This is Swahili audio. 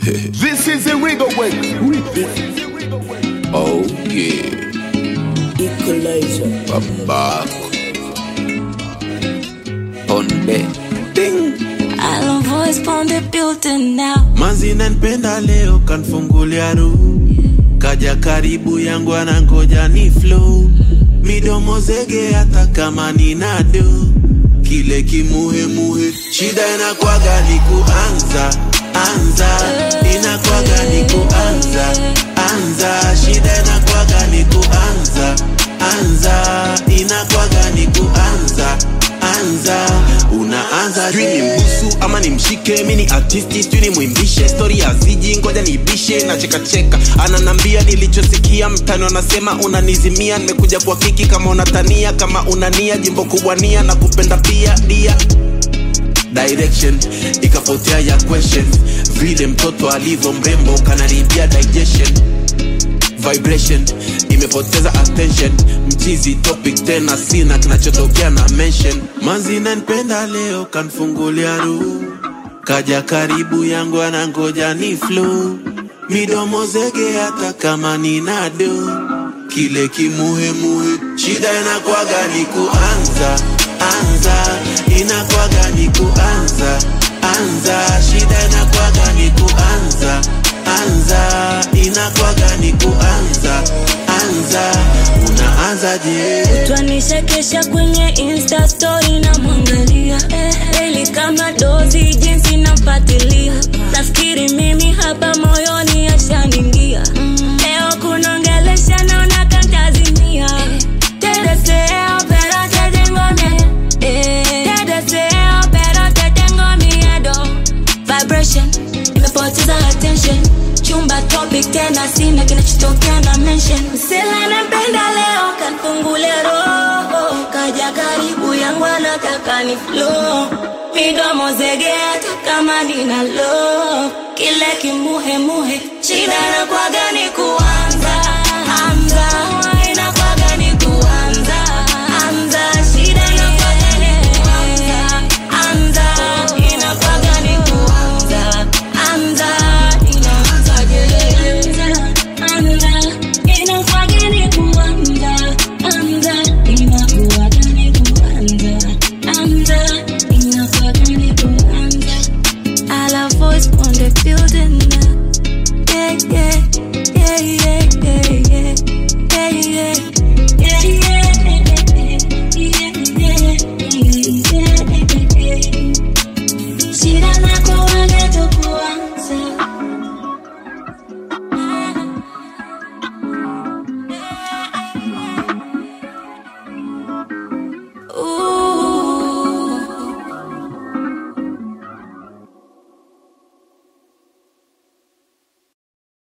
This is the Rigo Way. Oh yeah, Equalizer. baba. Ponde. Ding. Island voice on the building now. manzi nanpenda leo kanfungulia ru kaja karibu yangu anangoja ni flow midomo zege hata kama ni nado kile kimuhemuhe shida inakwaga ni kuanza anza inakwaga ni kuanza anza shida inakwaga ni kuanza anza inakwaga ni kuanza anza unaanza sijui ni mbusu ama ni mshike mi ni artisti sijui ni mwimbishe stori ya ziji ngoja nibishe na chekacheka ananambia nilichosikia mtani wanasema unanizimia nimekuja kwa kiki kama unatania kama unania jimbo kubwa nia na kupenda pia dia direction ikapotea ya question vile mtoto alivyo mrembo kanaribia digestion vibration imepoteza attention mchizi topic tena sina kinachotokea na mention manzi nanpenda leo kanfungulia ru kaja karibu yangu anangoja ni flow midomo zege hata kama ni nado kile kimuhemuhe shida inakwaga ni kuanza anza inakwaga ni kuanza anza shida inakwaga ni kuanza anza inakwaga ni kuanza anza unaanza je Twanishekesha kwenye insta story na mwangalia Daily kama dozi jinsi nampatilia Nafikiri mimi hapa moyoni ashaningia Leo kunongelesha naona kantazimia Tedeseo pero te tengo miedo Tedeseo pero te tengo miedo Vibration imepoteza attention chumba topic tena sina kinachotokea na mention sila napenda leo kanfungulia roho kaja karibu yangu anataka ni flow midomo zege hata kama nina lo kile kimuhemuhe shida na kwaga ni kuanza anza inakwaga ni kuanza anza shida inakwaga ni kuanza anza inakwaga ni kuanza anza inaanza je anza inakwaga ni kuanza anza inakwaga ni kuanza anza inakwaga ni kuanza I love voice on the building